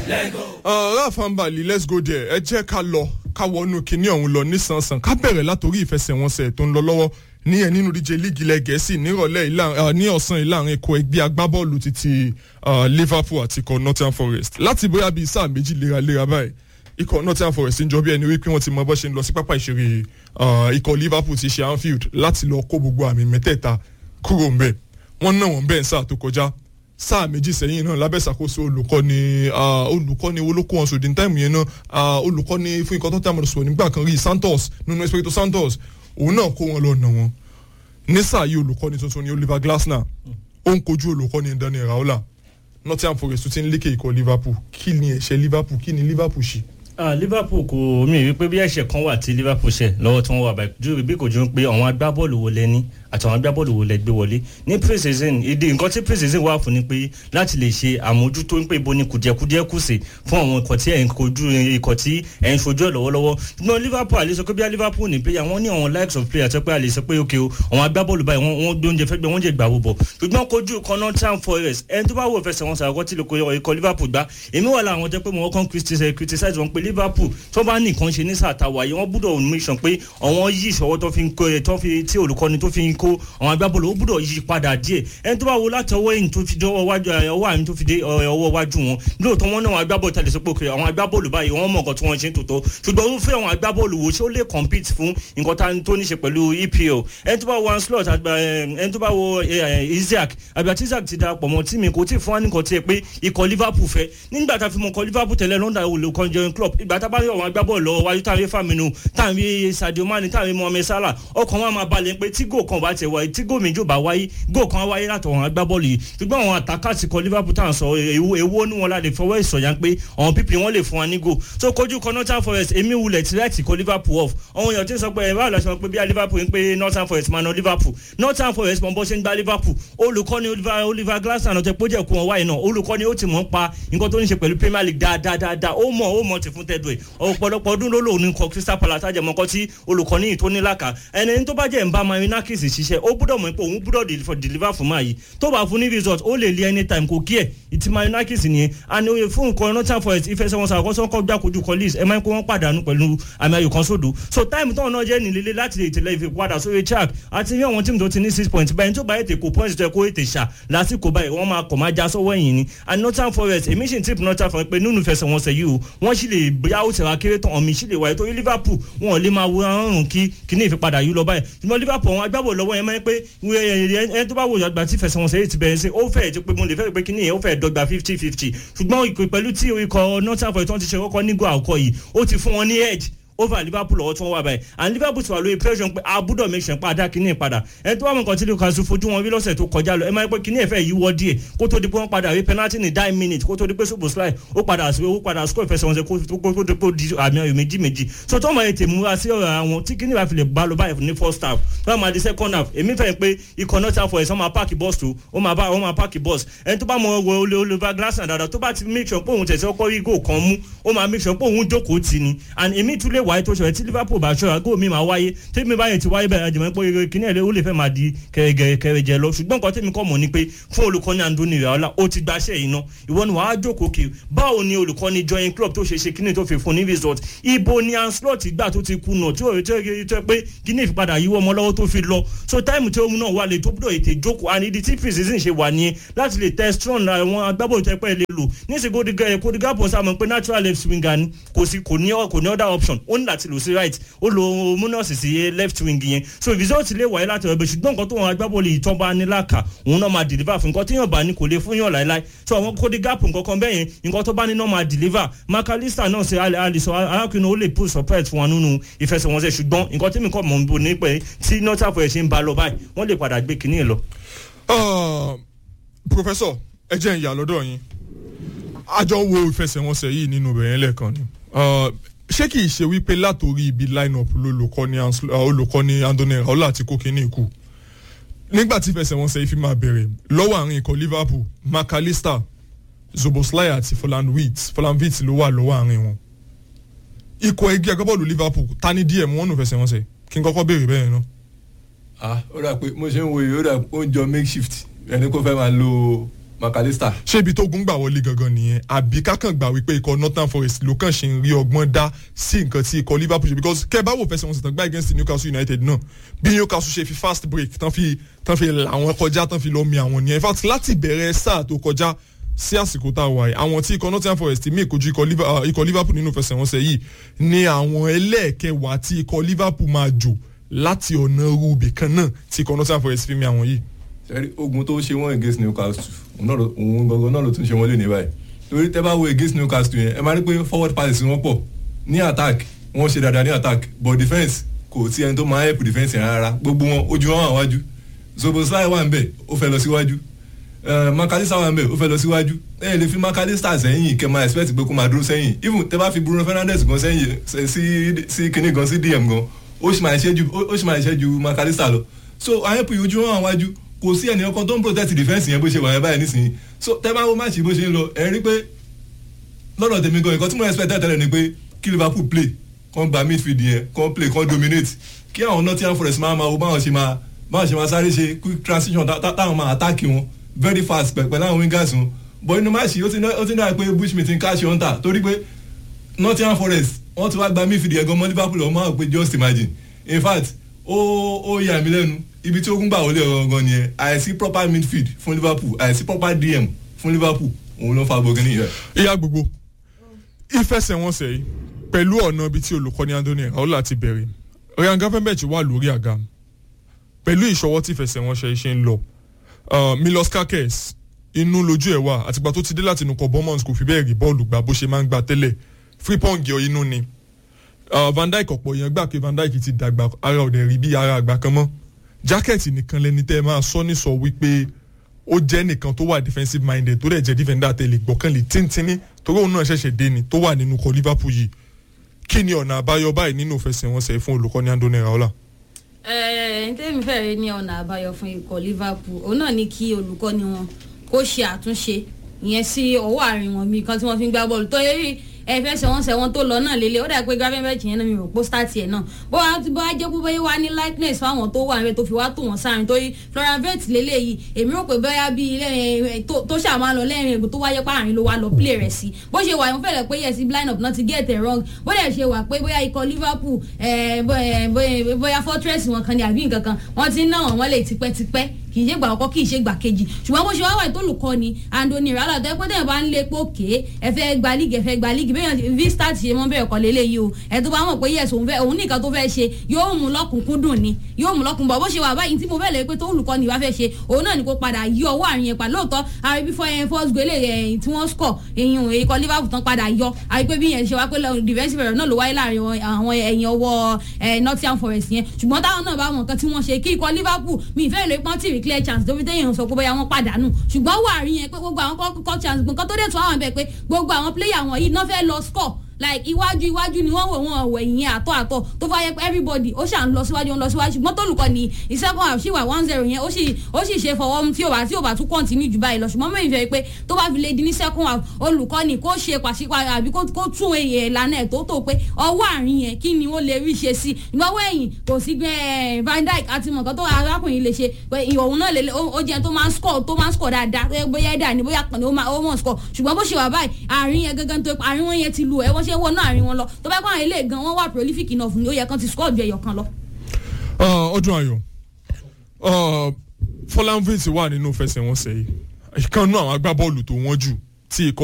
rafa mbali let's go there ẹ jẹ́ ká lọ ká wọnú kinní ọ̀hún lọ nísànsàn ká bẹ̀rẹ̀ látòrí ìfẹsẹ̀wọnsẹ̀ tó ń lọ lọ́wọ́ ní ẹ̀ nínú díje líìgì ilẹ̀ gẹ̀ẹ́sì nírọ̀lẹ́ ní ọ̀sán ìlànà ikọ̀ ẹgbẹ́ agbábọ́ọ̀lù títí liverpool àti ikọ̀ nottingham forest láti bóyá bíi sáà méjì léraléra báyìí ikọ̀ nottingham forest ń jọ bí ẹni wípé wọ́n ti mọ bó ṣe ń lọ sí pápá ìṣeré ikọ̀ liverpool ti ṣe anfield láti lọ kó gbogbo àmì mẹ́tẹ̀ẹ̀ta kúrò ń bẹ̀ wọ́n náà wọ́n bẹ́ẹ̀ sáà tó kọjá sáà méjì sẹ́yìn náà lábẹ́ ìṣàkóso olùkọ́ni olùkọ́ni olóko wọn sòdì táìmù yẹn náà olùkọ́ni fún ikọ̀ tó tẹ̀ àmọ̀dọ̀ sọ̀rọ̀ nígbà kan rí santos nínú espirito santos òun náà kó wọn lọ nà wọn ní sáà yìí olùkọ́ni tuntun ni oliver glasner ó ń kojú olùkọ́ni daniel raola nottingham forest ti ń lékè ikọ̀ liverpool kí ni ẹ̀ṣẹ̀ liverpool kí ni liverpool ṣe ah liverpool kò mí rí pé bí ẹ̀ṣẹ̀ kan wà tí liverpool ṣẹ̀ lọ́wọ́ tí wọ́n wà báyìí bí kò ju pé àwọn agbábọ́ọ̀lù wo lẹ ní àtàwọn agbábọ́ọ̀lù wo lẹ gbé wọlé ní pre-season ìdí nǹkan tí pre-season wà fún ni pé láti lè ṣe àmójútó pé ibo ni kùdìẹ̀kudìẹ̀ kù sí fún àwọn ikọ̀ tí ẹ̀ ń kojú ikọ̀ tí ẹ̀ ń ṣojú ẹ̀ lọ́wọ́lọ́wọ́ ṣùgbọ́n liverpool àlè sọ pé bí i liverpool ní player wọ́n ní àwọn likes of player tó pé àlè sọ pé ok o àwọn agbábọ́ọ̀lù báyìí wọ́n gbé oúnjẹ fẹ́ gbé wọ́n jẹ gbà wò bọ̀ ṣùgbọ́n kojú kan nottingham forest ẹni tó bá wò fẹsẹ̀ wọn sàkọ́ tí ikọ̀ liverpool gbá èmi wà láwọn jẹ́ pé mo kàn criticize wọn pé liverpool tó bá nìkan ṣe ní sàtàwà yìí wọ́n gbúdọ̀ make sure pé àwọn yí ìṣọwọ́ tó fi ń kó tó fi tí olùkọ́ni tó fi ń kó àwọn agbábọ́ọ̀lù ó gbúdọ̀ yí padà díẹ̀ ẹni tó bá wo láti ọwọ́ ẹ̀yìn tó fi dé ọwọ́ wájú ọwọ́ àmì tó fi dé ọwọ́ wájú wọn lóòótọ́ wọn náà àwọn agbábọ́ọ̀lù tẹ̀lé sọ pé òkè àwọn agbábọ́ọ̀lù báyìí wọ́n mọ̀ nǹkan tí wọ́n ṣe ń tòótọ́ ṣùgbọ́n ó fẹ́ àwọn agbábọ́ọ̀lù wo ṣé ó lè compete fún nǹkan tó ní ṣe pẹ̀lú EPL ẹni tó bá wo Anslot ẹni tó bá wo Isaac àbí àti Isaac ti darapọ̀ mọ́ tí mi kò tí ì fún wa nǹkan tí ẹ pé ikọ̀ Liverpool fẹ́ nígbà tá a fi mọ̀ ikọ̀ Liverpool tẹ̀lé London olùkọ́ jẹun club ìgbà tá a bá rí àwọn agbábọ́ọ̀lù lọ́wọ́ wájú táwọn rí Firmino táwọn rí Sadio Mane táwọn rí Mohamed Salah ọkàn wọn máa balẹ̀ pé tí gò kan bá tẹ̀ wáyé tí gò méjì bá wáyé gò kan wáyé látọ̀ àwọn agbábọ́ọ̀lù yìí ṣùgbọ́n àwọn àtàkàtì kọ Liverpool táwọn sọ èwo ní wọn láti fọwọ́ ìsọ̀yà pé àwọn pípì wọn lè fún wa ní gò so kojú kan Nottingham Forest èmi wulẹ̀ tìrẹ́ẹ̀tì kọ Liverpool off àwọn èèyàn tí ń sọ pé ẹ̀rọ àlọ́ sọ pé bí i Liverpool ń pé Nottingham Forest máa ná Liverpool Nottingham Forest mọ̀ bó ṣe ń gba Liverpool olùkọ́ni Oliver Glasner náà tẹ pójẹ́ kú wọn wáyé náà olùkọ́ni ó ti mọ̀ ń pa nǹkan tó ń ṣe pẹ̀lú Premier League dáadáa ó mọ̀ ó mọ̀ ti fún tẹ́dọ̀ ẹ̀ ọ̀pọ̀lọpọ̀ ọdún ló lòun ní kọ Crystal Palace àjẹmọ́kọ́ tí olùkọ́ni yìí tó ní làkà ẹni tó bá jẹ́ ń bá Marinakis ṣiṣẹ́ ó gbúdọ̀ mọ̀ pé òun gbúdọ̀ deliver fún máa yìí tó bá fún ní result ó lè lé anytime kò kí ẹ̀ ìtì Marinakis nìyẹn àni oye fún nǹkan Nottingham Forest ìfẹsẹ̀wọnsẹ̀ àkọ́sọ́ kọ́ gbàkojú colleagues ẹ̀ máa ń kó wọ́n pàdánù pẹ̀lú àmì ayò kan sódò so time tó náà jẹ́ nílé láti lè tẹ̀lé ìfi padà sórí track àti ní àwọn tíìmù tó ti ní six points báyìí tó bá ètè kó points tó yẹ kó ètè ṣà lásìkò báyìí wọ́n máa kọ̀ máa já sọ́wọ́ ẹ̀yìn ni and Nottingham Forest èmi sì ń tip Nottingham Forest pé nínú ìfẹsẹ̀wọnsẹ̀ yìí o wọ́n sì lè bóyá ó tẹ̀wá kéré tán ọ̀mì sì lè wáyé torí Liverpool wọn ò lè máa wo ọrùn kí kíní ìfipadà yìí lọ báyìí ṣùgbọ́n Liverpool àwọn agbábọ̀ lọ́wọ́ yẹn máa ń pé ẹni tó bá wò ọgbà tí ìfẹsẹ̀wọnsẹ̀ yìí ti bẹ̀rẹ̀ sí ó fẹ́ẹ̀ ti pé mo lè fẹ́ pé kíní yẹn ó fẹ́ẹ̀ dọ́gba fifty fifty ṣùgbọ́n ìpè pẹ̀lú tí ikọ̀ Nottingham Forest tó ti ṣe kọ́kọ́ nígò àkọ́ yìí ó ti fún wọn ní edge over liverpool ọwọ́ tí wọ́n wà báyìí and liverpool ti wà lórí pressure pé abúdọ̀ make sure pé adá kínní padà ẹni tó wà mọ̀ nǹkan tí lucas fojú wọn rí lọ́sẹ̀ tó kọjá lọ ẹ máa ń pẹ́ kínní ẹ̀fẹ́ yìí wọ́ díẹ̀ kó tó di pé wọ́n padà rí penalty ní nine minutes kó tó di pé ṣùgbọ́n slide ó padà sí ó padà score ìfẹsẹ̀wọnsẹ̀ kó tó kó di àmì ayò méjì méjì so tó máa tè múra sí ọ̀rọ̀ àwọn tí kínní bá fi lè gbá lọ báyìí ní first half tó máa di second half èmi fẹ́ pé ikọ̀ náà ta for ẹ̀ sọ máa páàkì bọ́ọ̀sì tó ó máa bá ó máa páàkì bọ́ọ̀sì ẹni tó bá mọ ọwọ́ olè Oliver Glasner dáadáa tó bá ti make sure pé òun tẹ̀sí ọkọ̀ rí goal kan mú ó máa make sure pé òun jókòó tì ní and èmi tún lè wáyé tó ṣọ̀rẹ́ tí Liverpool liverpool bá ṣọ́ra góò mi máa wáyé tèmi báyìí ti wáyé bẹ́ẹ̀ àjẹmọ́ pé kíní ẹ̀rẹ́ ó lè fẹ́ máa di kẹrẹjẹ lọ ṣùgbọ́n nǹkan tèmi kọ́ mọ̀ ni pé fún olùkọ́ni Andoni Iraola ó ti gbaṣẹ́ yìí ná ìwọ ni wàá jókòó kí báwo ni olùkọ́ni join club tó ṣe ṣe kíní tó fi fún ní result ibo ni Anslot gbà tó ti kùnà tí òye tó pé kíní ìfipadà yíwọ́ ọmọ lọ́wọ́ tó fi lọ so táìmù tí òun náà wà lè tó gbọ́dọ̀ ètè jókòó and ìdí tí precision ṣe wà nìyẹn láti lè test strong àwọn agbábọ̀ tó pẹ́ lè lò níṣẹ́ kódìgápọ̀ sáà mọ̀ pé natural left winger ni kò sí kò ní other option ó ní láti lò sí right ó lo munoz sí left wing yẹn so result lè wáyé láti ọ̀bẹ ṣùgbọ́n nǹkan tó wọn agbábọ́ọ̀lù yìí tán bá ní láàkà òun náà máa deliver fún nǹkan tí yàn bá ní kò lè fún yàn láéláé so àwọn kóde gap nǹkan kan bẹ́ẹ̀ yẹn nǹkan tó bá ní náà máa deliver makalista náà ṣe alisọ arákùnrin ó lè put surprise fún wa nínú ìfẹsẹ̀wọnsẹ̀ ṣùgbọ́n nǹkan tí mi kọ́ mọ̀ níbo ní pẹ́ tí northern forest ṣe ń ba lọ báyìí wọ́n lè padà gbé kinní lọ. professor ẹ jẹ́ ìyá lọ́dọ̀ yín àjọ wo ìfẹsẹ̀wọnsẹ̀ yìí nínú bẹ̀rẹ̀ lẹ́ẹ̀kan ni ṣé kìí ṣe wípé látòrí ibi line-up olùkọ́ni Andoni Iraola àti kókínní ikú nígbà tí ìfẹsẹ̀wọnsẹ̀ yìí fi máa bẹ̀rẹ̀ lọ́wọ́ àárín ikọ̀ Liverpool McAllister Zoboslai àti Folanwit Folanwit ló wà lọ́wọ́ àárín wọn ikọ̀ ẹgbẹ́ agbábọ́ọ̀lù Liverpool ta ni díẹ̀ mú wọn nù fẹsẹ̀wọnsẹ̀ kí n kọ́kọ́ béèrè bẹ́ẹ̀ náà. ah ó dà pé mo ṣe ń wo yìí ó dà ó ń jọ makeshift ẹni kó fẹ́ máa lo McAllister ṣé ibi tó gún gbà wọlé gangan nìyẹn àbí kákan gbà wípé ikọ̀ northern forest ló kàn ṣe ń rí ọgbọ́n dá sí nǹkan tí ikọ̀ liverpool ṣe because kẹ́ ẹ bá wò fẹsẹ̀ wọn sì tán gbá against newcastle united náà bí newcastle ṣe fi fast break tán fi tán fi làwọn kọjá tán fi lọ mi àwọn nìyẹn in fact láti bẹ̀rẹ̀ sáà tó kọjá sí àsìkò tá a wà yìí àwọn tí ikọ̀ northern forest mí ìkojú ikọ̀ Liver- ah, ikọ̀ liverpool nínú fẹsẹ̀wọnsẹ̀ yìí ni àwọn ẹlẹ́ẹ̀kẹwàá tí ikọ̀ liverpool máa jò láti ọ̀nà rúbì kan náà tí ikọ̀ northern forest fi mi àwọn yìí. sẹ́rí ogun tó ṣe wọ́n against Newcastle òun náà ló- òun gangan náà ló tún ṣe wọ́n lé ní báyìí torí tẹ́ bá wo against Newcastle yẹn ẹ máa rí pé forward passes wọn pọ̀ ní attack wọ́n ṣe dáadáa ní attack but defence kò sí ẹni tó máa help defence yẹn rárá gbogbo wọn ojú wọn wà wájú Szoboszlai wà ń bẹ̀ ó fẹ́ lọ síwájú Eh, McAllister wà ń bẹ̀ ó fẹ́ lọ síwájú ẹ lè fi McAllister sẹ́yìn kẹ́ máa expect pé kó máa dúró sẹ́yìn even tẹ́ bá fi Bruno Fernandes gan sẹ́yìn sí- sí sí kinní gan sí DM gan ó sì máa ṣe ju ó sì máa ṣe ju McAllister lọ so àyẹ̀pù ojú wọn wà wájú kò sí ẹnì kan tó ń protect defence yẹn bó ṣe wà yẹn báyìí nísìnyí so tẹ́ bá wo máàcì bó ṣe ń lọ ẹ rí pé lọ́dọ̀ tèmi gan nǹkan tí mo expect tẹ́lẹ̀ ni pé kí Liverpool play kàn gba midfield yẹn kàn play kàn dominate kí àwọn Nottingham Forest máa máa wo báwọn ṣe máa báwọn ṣe máa sáré ṣe quick transition tá- tá- táwọn máa attack wọn very fast pẹ̀ pẹ̀lú àwọn wingers wọn but inú máàcì ó ti ní ó ti ní àyè pé Bushmeat ń káṣí ọ̀ǹtà torí pé Nottingham Forest wọ́n ti wá gba midfield yẹn gan mọ́ Liverpool ọmọ àwọn pé just imagine in fact ó ó yà mí lẹ́nu ibi tí ogun gbà wọlé ọ̀gangan nìyẹn àìsí proper midfield fún Liverpool àìsí proper DM fún Liverpool òun ló fa bogini yẹn. ìyá gbogbo ìfẹsẹ̀wọnsẹ̀ yìí pẹ̀lú ọ̀nà ibi tí olùkọ́ni Anthony Raola ti bẹ̀rẹ̀ Ryan Gravenberch wà lórí àga pẹ̀lú ìṣọwọ́ tí ìfẹsẹ̀wọnsẹ̀ yìí ṣe ń lọ Uh, Milos Kakes inú lójú ẹ̀ wà àtìgbà tó ti dé láti inú kọ Bournemouth kò fi bẹ́ẹ̀ rí bọ́ọ̀lù gbà bó ṣe máa ń gbà tẹ́lẹ̀ Frimpong yọ inú ni Uh, Van Dijk ọ̀pọ̀ èèyàn gbà pé Van Dijk ti dàgbà ara ọ̀dẹ̀ rí bí ara àgbà kan mọ́ jákẹ́ẹ̀tì nìkan lẹni tẹ́ ẹ máa sọ ní sọ wípé ó jẹ́ nìkan tó wà defensive minded tó dẹ̀ jẹ́ defender tẹ̀lé gbọ̀kànlé tíntínní torí òun náà ṣẹ̀ṣẹ̀ dé ni tó wà nínú kọ Liverpool yìí kí ni ọ̀nà àbáyọ báyìí nínú ìfẹsẹ̀wọnsẹ̀ fún olùkọ́ni Anthony Raola. ẹ̀ẹ́n tẹ́mi fẹ́rẹ̀ ní ọ̀nà àbáyọ fún ikọ̀ Liverpool òun náà ní kí olùkọ́ni wọn kó ṣe àtúnṣe ìyẹn sí ọwọ́ àárín wọn mi kan tí wọ́n fi ń gbá bọ́ọ̀lù tó yẹ ẹfẹsẹ̀wọnsẹ̀ wọn tó lọ náà lélẹ̀ ó dà pé Gravenberch yẹn náà mi rò pé start yẹn náà bó wàá bó wàá jẹ́ pé bóyá wà ní likeness fáwọn tó wà níbẹ̀ tó fi wá tó wọn sáárín torí Florian Wirtz lélẹ̀ yìí èmi rò pé bóyá bíi lẹ́yìn tó tó ṣáà máa lọ lẹ́yìn ègbò tó wáyé páàrin ló wá lọ play rẹ̀ sí bó ṣe wà yẹn fẹ́lẹ̀ pé yẹ sí line up náà ti get it wrong bó dẹ̀ ṣe wà pé bóyá ikọ̀ Liverpool eh, bó- eh, bó- bóyá fortress wọn kan ní àbí nǹkan kan wọ́n ti ń ná wọn lè tipẹ́tipẹ́ kì í ṣe gbà ọkọ kì í ṣe gbà kejì ṣùgbọ́n bó ṣe wá wà tó olùkọ́ ni Anthony Raola tó ẹ pé tẹ̀yìn bá ń lé pòkè ẹ fẹ́ gba líìgì ẹ fẹ́ gba líìgì bẹ́ẹ̀ v start ṣe mọ́ bẹ́ẹ̀ kọ́ lélẹ̀ yìí o ẹ tó bá mọ̀ pé yes òun fẹ́ òun nìkan tó fẹ́ ṣe yóò mú lọ́kùnkúndùn ni yóò mú lọ́kùn bọ̀ bó ṣe wà báyìí tí mo fẹ́ lè pé tó olùkọ́ ni wàá fẹ́ ṣe òun náà ni kó padà yí ọwọ́ àrùn yẹn pa lóòótọ́ àrí bí fọ́ yẹn first goal ẹ̀yìn tí wọ́n score èyàn ikọ̀ Liverpool tán padà yọ àrí pé bí yẹn ṣe wá pé lọ- defensive error náà ló wáyé láàrin wọn- àwọn ẹ̀yìn ọwọ́ eh, Nottingham Forest yẹn ṣùgbọ́n táwọn náà bá mọ̀ nǹkan tí wọ́n ṣe kí ikọ̀ Liverpool mi ìfẹ́ ìlú ipọ́n tì rí clear chance tó fi téèyàn sọ pé bóyá wọ́n pàdánù ṣùgbọ́n wà rí yẹn pé gbogbo àwọn kọ́ kọ́ chance nǹkan tó dẹ̀ tún àwọn bẹ̀ pé gbogbo àwọn player wọn yìí náà fẹ́ lọ score like iwájú iwájú ni wọ́n wò wọ́n wẹ̀ ìyẹn àtọ̀ àtọ̀ tó fà yẹ pé everybody ó ṣà ń lọ síwájú ń lọ síwájú ṣùgbọ́n tólùkọ́ ni ìṣẹ́gun àṣì wà one zero yẹn ó sì ó sì ṣe fọwọ́ mu tí ò bá tí ò bá tún continue jù báyìí lọ ṣùgbọ́n mẹ́rin fẹ́ pé tó bá fi lè di ní second half olùkọ́ ni kó ṣe pàṣípààrọ̀ àbí kó kó tún èyẹ ìlànà ẹ̀ tó tó pé ọwọ́ àárín yẹn kí ni ó lè rí ṣe sí ìgbàwọ́ ẹ̀yìn kò sí gbẹ́ Van Dijk àti mọ̀kàn tó arákùnrin lè ṣe pé ìhòòhùn náà lè ó ó jẹ́ tó máa ń score tó máa ń score dáadáa tó yẹ bóyá ẹ̀dá ni bóyá kàn ní ó máa ó mọ̀ score ṣùgbọ́n bó ṣe wà báyìí àárín yẹn gangan tó àárín wọn yẹn ti lu ẹ̀ wọ́n ṣe ń wọnú àárín wọn lọ tó bá kọ́ àwọn ilé gan wọ́n wà prolific enough ni ó yẹ kán ti score ju ẹyọ kan lọ. ọdún ayọ̀ Fọlánvit wà nínú fẹsẹ̀wọnsẹ̀ yìí ìkànnú àwọn agbábọ́ọ̀lù tó wọ́n jù tí ikọ̀